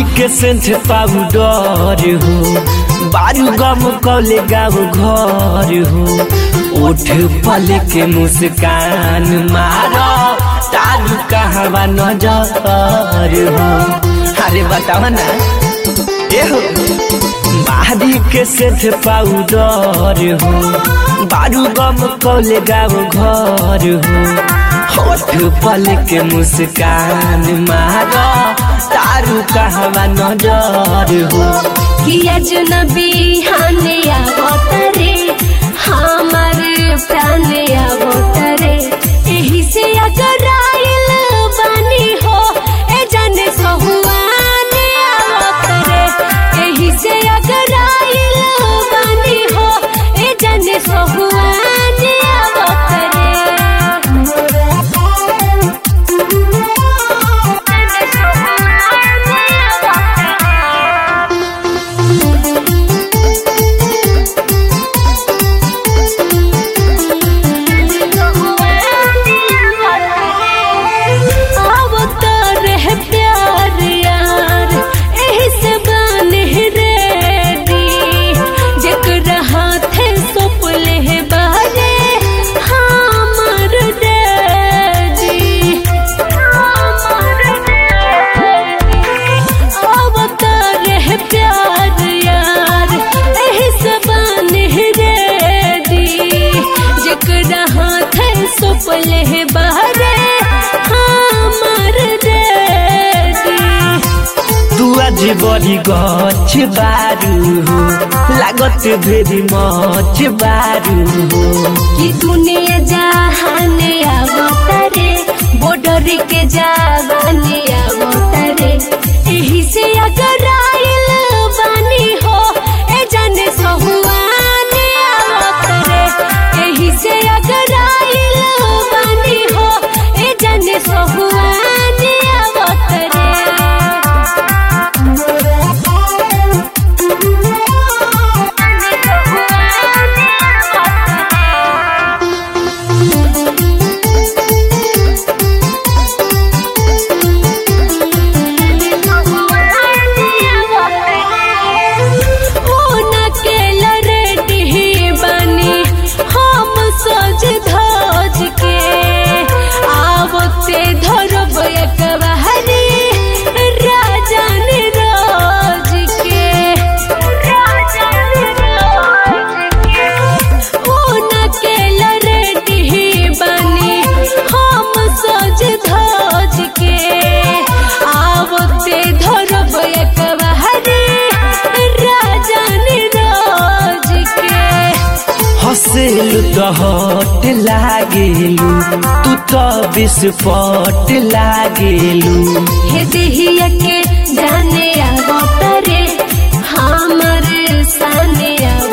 बाहरी के सेंथ पाउडर हो बारू गम कौले गाँव घर हो उठ पल के मुस्कान मारो तारू कहवा नजर हो अरे बताओ ना ए हो बाहरी के सेठ पाउडर हो बारू गम कौले गाँव घर हो होठ पल के मुस्कान मारो तारू कहवा नजर हो किया जनबी हाने आवतरे हमार प्राण आवतरे एही से अगर आइल बानी हो ए जाने सहुआने आवतरे एही से अगर आइल बानी हो ए जाने सहुआने आवतरे अवतार है प्यार यार एही से बाने रेडी जेकरा हाथे सोपले है बारे हमर डैडी हमर डैडी अवतार है प्यार यार एही से बाने रेडी जेकरा हाथे सोपले है बारे हमर डैडी तू आज बड़ी गछ बारू हो लागत भेरी मच बारू हो कि दुनिया जहाने आवतरे बॉर्डर के जवाने आवतरे एही से अगर आइल बानी हो ए जाने सहुआने आवतरे एही से अगर आइल बानी हो ए जाने सहुआने आवतरे ओना के लरेटी बनी हम सज धज के आवते धरब एकबारी राजन राज के राजन राज के ओना के लरेटी बनी हम सज धज के आवते धरब एकबारी राजन राज के हसेलु तो हट लागेलु तू तो विस्फोट लागेलु हे देहिया के जाने आवतरे हमर साने आव